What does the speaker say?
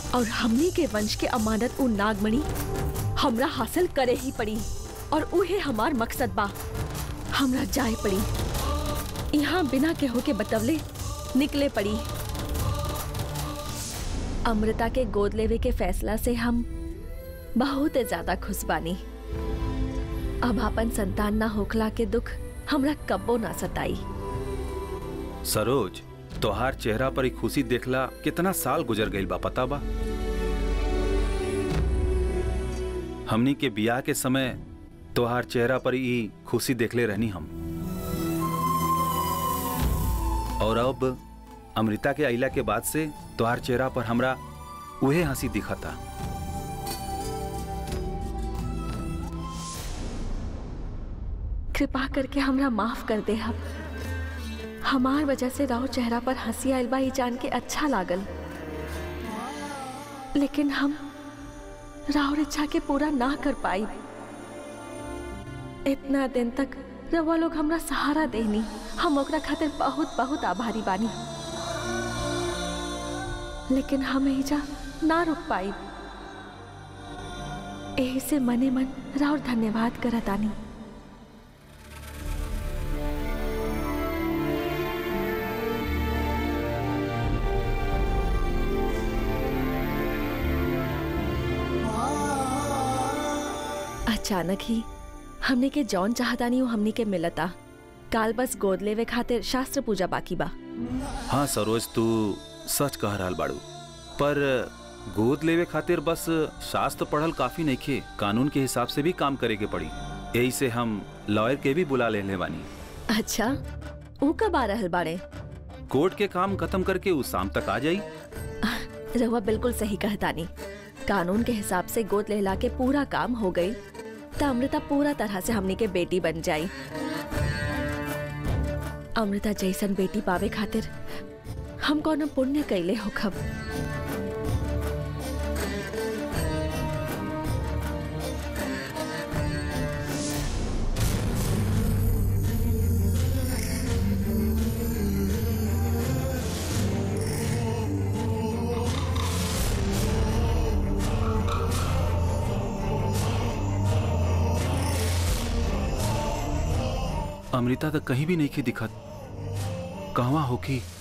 और हमनी के वंश के अमानत उ नागमणि हमरा हासिल करे ही पड़ी और उहे हमार मकसद बा हमरा जाए पड़ी यहाँ बिना केहू के बतवले निकले पड़ी अमृता के गोद लेवे के फैसला से हम बहुत ज्यादा खुश बानी अब अपन संतान ना होखला के दुख हमरा कब्बो ना सताई सरोज तोहार चेहरा पर ही खुशी देखला कितना साल गुजर गईल बा पता बा हमनी के बियाह के समय तोहार चेहरा पर ही खुशी देखले रहनी हम और अब अमृता के अइला के बाद से तोहार चेहरा पर हमरा उहे हंसी दिखता कृपा करके हमरा माफ कर दे हम हमार वजह से राव चेहरा पर हंसी आइल बा ई जान के अच्छा लागल लेकिन हम राव इच्छा के पूरा ना कर पाई इतना दिन तक रवा लोग हमरा सहारा देनी हम ओकरा खातिर बहुत बहुत आभारी बानी लेकिन हम एहिजा ना रुक पाई एही से मने मन राव धन्यवाद करतानी अचानक ही हमने के जौन चाहतानी वो हमने के मिलता काल बस गोद लेवे खातिर शास्त्र पूजा बाकी बा हाँ सरोज तू सच कह रहल बाड़ू पर गोद लेवे खातिर बस शास्त्र पढ़ल काफी नइखे कानून के हिसाब से भी काम करे के पड़ी यही से हम लॉयर के भी बुला ले बानी अच्छा ऊ कब आ रहल बाड़े कोर्ट के काम खत्म करके उस शाम तक आ जाई रहुआ बिल्कुल सही कहतानी कानून के हिसाब से गोद लेला के पूरा काम हो गई त अमृता पूरा तरह से हमनी के बेटी बन जाई अमृता जैसन बेटी पावे खातिर हम कौन पुण्य कैले हो खब अमृता तो कहीं भी नहीं की दिखत कहवा होकी